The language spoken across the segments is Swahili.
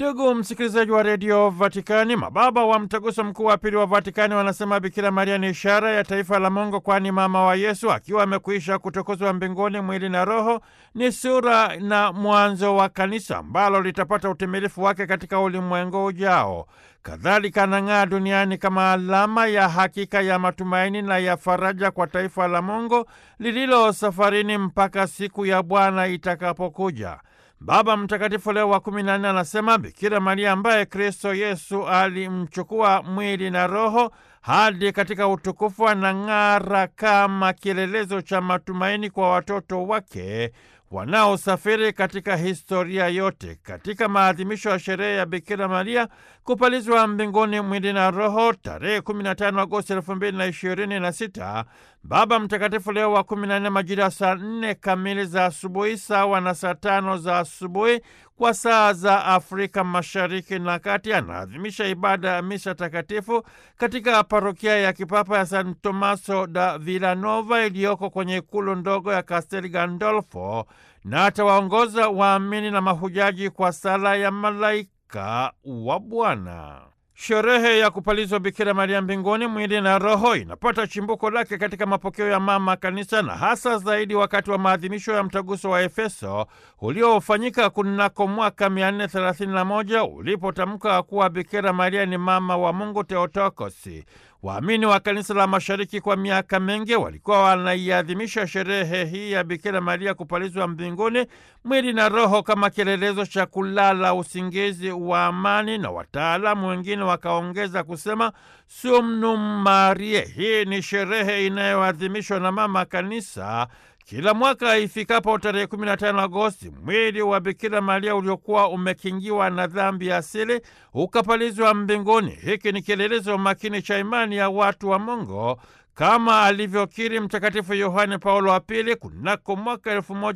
Ndugu msikilizaji wa redio Vatikani, mababa wa mtaguso mkuu wa pili wa Vatikani wanasema Bikira Maria ni ishara ya taifa la Mungu, kwani mama wa Yesu akiwa amekwisha kutukuzwa mbinguni mwili na roho, ni sura na mwanzo wa kanisa ambalo litapata utimilifu wake katika ulimwengu ujao. Kadhalika anang'aa duniani kama alama ya hakika ya matumaini na ya faraja kwa taifa la Mungu lililo safarini mpaka siku ya Bwana itakapokuja. Baba Mtakatifu Leo wa kumi na nne anasema Bikira Maria ambaye Kristo Yesu alimchukua mwili na roho hadi katika utukufu anang'ara kama kielelezo cha matumaini kwa watoto wake wanaosafiri katika historia yote. Katika maadhimisho ya sherehe ya Bikira Maria kupalizwa mbinguni mwili na roho tarehe 15 Agosti 2026, Baba Mtakatifu Leo wa 14 majira saa 4 kamili za asubuhi sawa na saa tano za asubuhi kwa saa za Afrika Mashariki na Kati anaadhimisha ibada ya misa takatifu katika parokia ya kipapa ya San Tomaso da Villanova iliyoko kwenye ikulu ndogo ya Castel Gandolfo na atawaongoza waamini na mahujaji kwa sala ya malaika wa Bwana. Sherehe ya kupalizwa Bikira Maria mbinguni mwili na roho inapata chimbuko lake katika mapokeo ya mama kanisa na hasa zaidi wakati wa maadhimisho ya mtaguso wa Efeso uliofanyika kunako mwaka 431 ulipotamka kuwa Bikira Maria ni mama wa Mungu Theotokosi. Waamini wa kanisa la Mashariki kwa miaka mingi walikuwa wanaiadhimisha sherehe hii ya Bikira Maria kupalizwa mbinguni mwili na roho kama kielelezo cha kulala usingizi wa amani, na wataalamu wengine wakaongeza kusema Sumnum Mariae. Hii ni sherehe inayoadhimishwa na mama kanisa kila mwaka ifikapo tarehe 15 Agosti, mwili wa Bikira Maria uliokuwa umekingiwa na dhambi asili ukapalizwa mbinguni. Hiki ni kielelezo makini cha imani ya watu wa Mungu kama alivyokiri Mtakatifu Yohane Paulo wa Pili kunako mwaka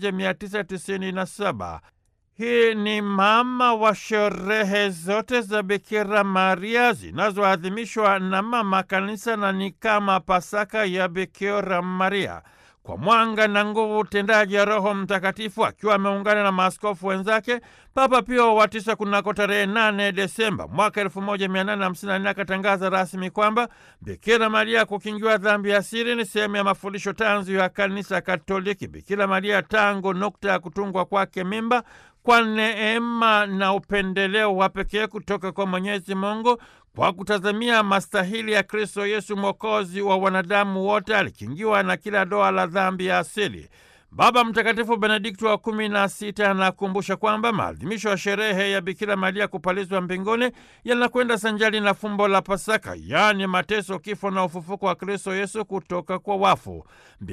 1997. Hii ni mama wa sherehe zote za Bikira Maria zinazoadhimishwa na mama kanisa na ni kama Pasaka ya Bikira Maria. Kwa mwanga na nguvu utendaji ya Roho Mtakatifu akiwa ameungana na maaskofu wenzake, Papa Pio wa tisa kunako tarehe 8 Desemba mwaka 1854 akatangaza rasmi kwamba Bikira Maria kukingiwa dhambi ya siri ni sehemu ya mafundisho tanzu ya Kanisa Katoliki. Bikira Maria tangu nukta ya kutungwa kwake mimba kwa neema na upendeleo wa pekee kutoka kwa Mwenyezi Mungu kwa kutazamia mastahili ya Kristo Yesu mwokozi wa wanadamu wote, alikingiwa na kila doa la dhambi ya asili. Baba Mtakatifu Benedikto wa kumi na sita anakumbusha kwamba maadhimisho ya sherehe ya Bikira Maria kupalizwa mbinguni yanakwenda sanjali na fumbo la Pasaka, yaani mateso, kifo na ufufuko wa Kristo Yesu kutoka kwa wafu.